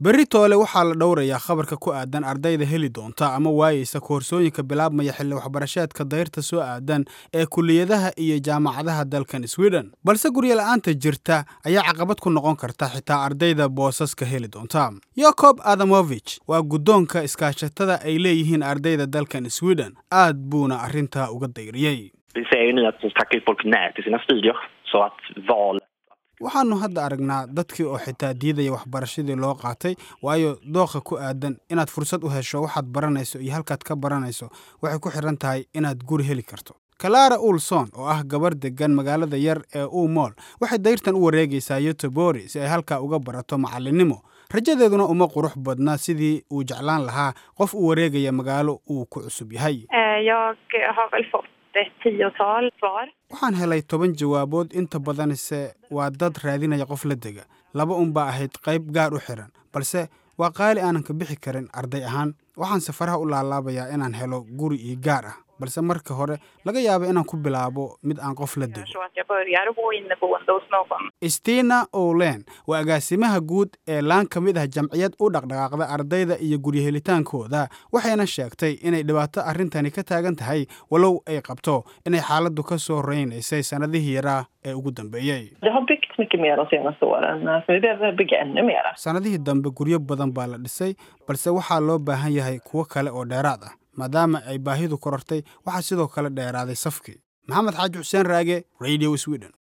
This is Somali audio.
berri toole waxaa la dhowrayaa khabarka ku aadan ardayda heli doonta ama waayeysa koorsooyinka bilaabmaya xilli waxbarasheedka dayrta soo aadan ee kuliyadaha iyo jaamacadaha dalkan sweden balse guryo la-aanta jirta ayaa caqabad ku noqon karta xitaa ardayda boosaska heli doonta yakob adamovich waa guddoonka iskaashatada ay leeyihiin ardayda dalkan sweden aad buuna arrintaa uga dayriyey Vi ser ju nu att folk tackar folk nej till sina studier. Så att val... waxaannu hadda aragnaa dadkii oo xitaa diidaya waxbarashadii loo qaatay waayo dooqa ku aadan inaad fursad u hesho waxaad baranayso iyo halkaad ka baranayso waxay ku xidhan tahay inaad guri heli karto kalara ulson oo ah gabar degan magaalada yar ee umool waxay dayrtan u wareegaysaa yotobori si ay halkaa uga barato macallinnimo rajadeeduna uma qurux badna sidii uu jeclaan lahaa qof u wareegaya magaalo uu ku cusub yahay Jag har väl fått ett tiotal svar. waxaan helay toban jawaabood inta badanse waa dad raadinaya qof la dega laba unbaa ahayd qayb gaar u xiran balse waa qaali aanan ka bixi karin arday ahaan waxaan safaraha u laalaabayaa inaan helo guri io gaar ah balse marka hore laga yaaba inaan ku bilaabo mid aan qof la dego Så att jag börjar bo inneboende hos någon. stina olen waa agaasimaha guud ee laan ka mid ah jamciyad u dhaqdhaqaaqda ardayda iyo guryahelitaankooda waxayna sheegtay inay dhibaato arrintani ka taagan tahay walow ay qabto inay xaaladdu ka soo reynaysay sannadihii yaraa ee ugu dambeeyey Det har byggts mycket mer de senaste åren, så vi behöver bygga ännu mera. sannadihii dambe guryo badan baa la dhisay balse waxaa loo baahan yahay kuwo kale oo dheeraad ah maadaama ay baahidu korortay waxaa sidoo kale dheeraaday safkii maxamed xaaji xuseen raage radio sweden